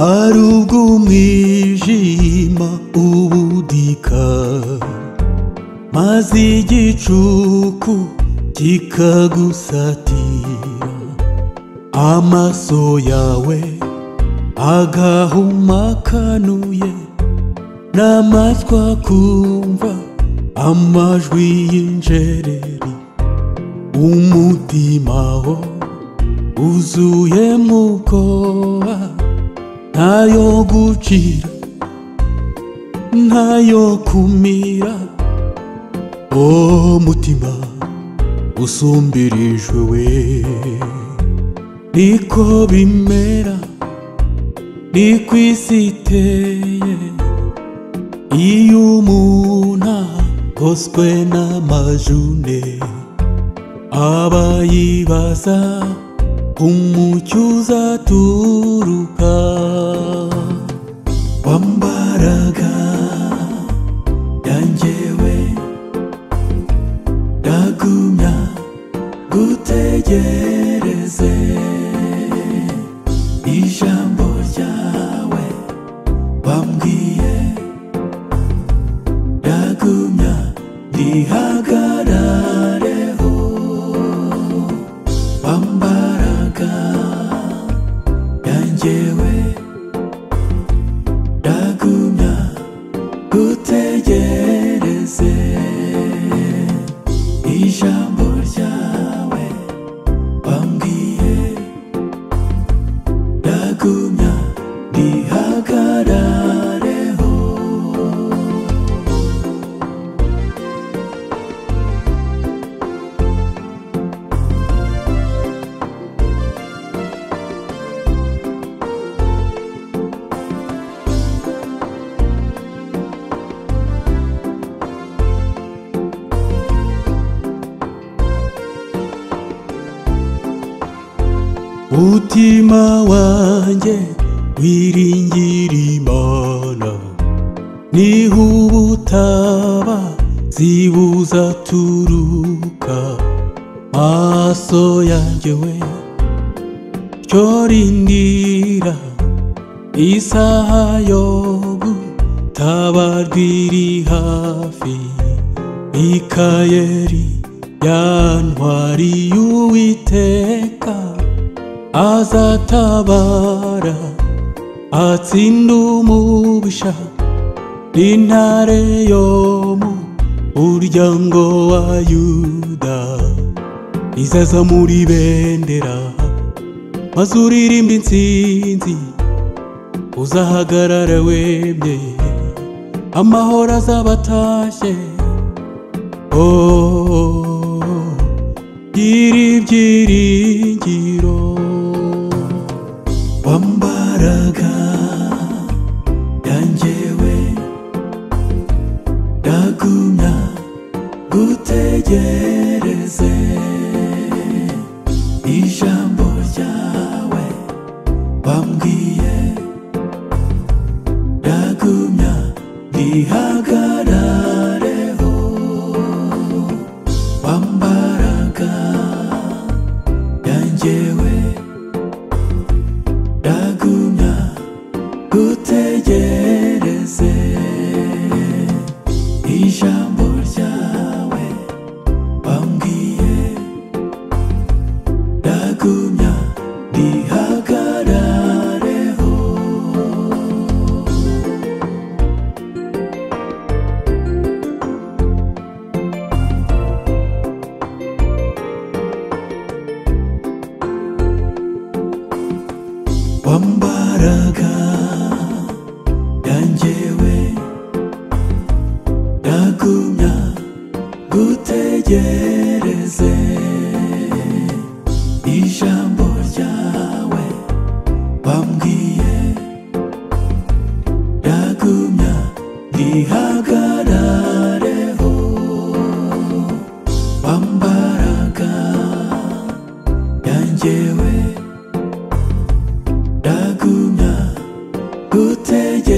hari ubwo umwijima ubudika maze igicuku kikagusatira amaso yawe agahuma kanuye n'amatwi akumva amajwi y'injereri umutima wo wuzuyemo ubwoba ntayo gucira ntayo kumira o mutima usumbirijwe we niko bimera ni ku isi iteye iyo umuntu akoswe n'amajune aba yibaza umucyo uzaturuka wambaraga yanjyewe ndagumya gutegereze ijambo ryawe wambwiye ndagumya rihagarareho wambaraga yanjyewe ndagumya gutegereze ijambo ryawe wambwiye ndagumya rihagarareho mutima wanjye wiringira imana niho ubutaba zibuza turuka maso yanjye we cyo rindira isaha yo gutabarwa iri hafi mikayeli yantwari y'uwiteka azatabara atsinda umubisha n'intare yo mu muryango wa yuda izaza muri bendera maze uririmba intsinzi uzahagarara wemye amahoro azabatashye oh, oh, oh. gira ibyiringiro wambaraga yanjyewe ndagumya gutegereze ijambo ryawe wambwiye ndagumya rihagarareho wambaraga yanjyewe ndagumya gutegereze ijambo ryawe wambwiye ndagumya rihagarareho wambaraga yanjyewe ndagumya gutegereze ijambo ryawe wambwiye ndagumya rihagarareho wambaraga yanjyewe ndagumya gutegereza